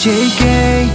JK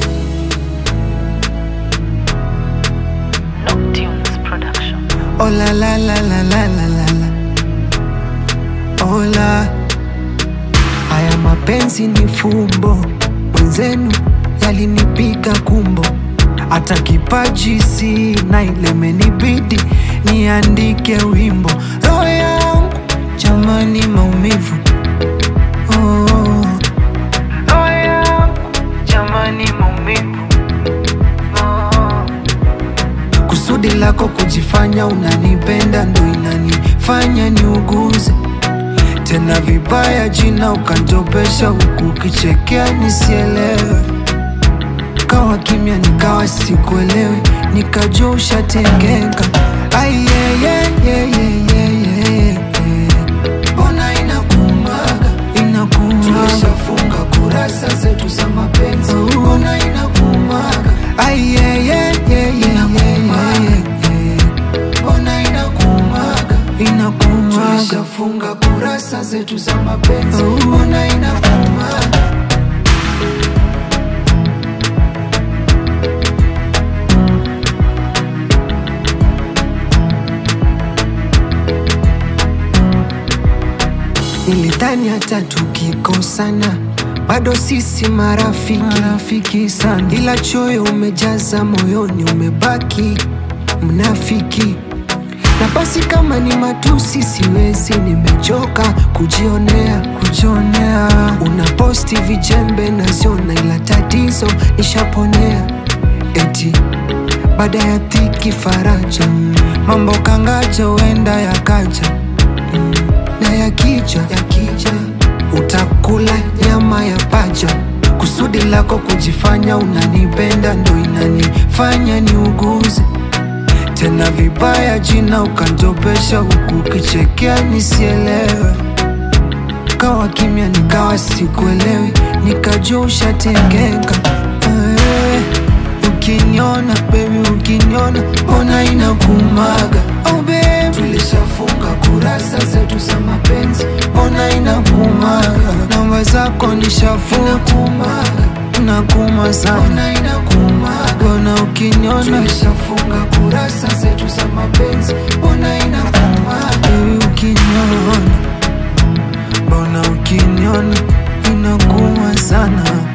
Noctunes Production. Oh la la la la la la la la Oh la Haya mapenzi ni fumbo Mwenzenu yalinipika kumbo Hata kipaji sina ile imenibidi niandike wimbo Roho yangu jamani maumivu oh. Roho yangu jamani maumivu oh. Kusudi lako kujifanya unanipenda ndo inanifanya niuguze tena vibaya jina ukantopesha huku ukichekea nisielewe. Kawa kimya nikawa sikuelewi, nikajua ushatengeka. Ai, yeah, yeah, yeah, yeah, yeah, yeah, yeah. Mbona inakumaga inakumaga, tulishafunga kurasa zetu za mapenzi. Mbona inakumaga ai, yeah, yeah, yeah, yeah, yeah, yeah, yeah. Mbona inakumaga inakumaga, tulishafunga kurasa zetu za mapenzi. Mbona inakumaga Nilidhani hata tukikosana bado sisi marafiki, marafiki sana, ila choyo umejaza moyoni, umebaki mnafiki. Na basi kama ni matusi siwezi, nimechoka kujionea, kujionea. Unaposti vijembe naziona, ila tatizo nishaponea, eti baada ya dhiki faraja, mambo kangaja huenda yakaja na yakija yakija utakula nyama ya paja. Kusudi lako kujifanya unanipenda ndo inanifanya niuguze tena vibaya jina ukantopesha huku ukichekea nisielewe. Kawa kimya nikawa sikuelewi, nikajua ushatengeka. Eh, Ukiniona baby, ukiniona mbona inakumaga? Oh baby, tulishafunga kurasa zetu za mapenzi, mbona inakumaga? Namba zako nishafunga, nakuma sana, mbona inakumaga? Mbona ukiniona tulishafunga kurasa zetu za mapenzi, mbona inakumaga? Baby, ukiniona mbona ukiniona inakuwa sana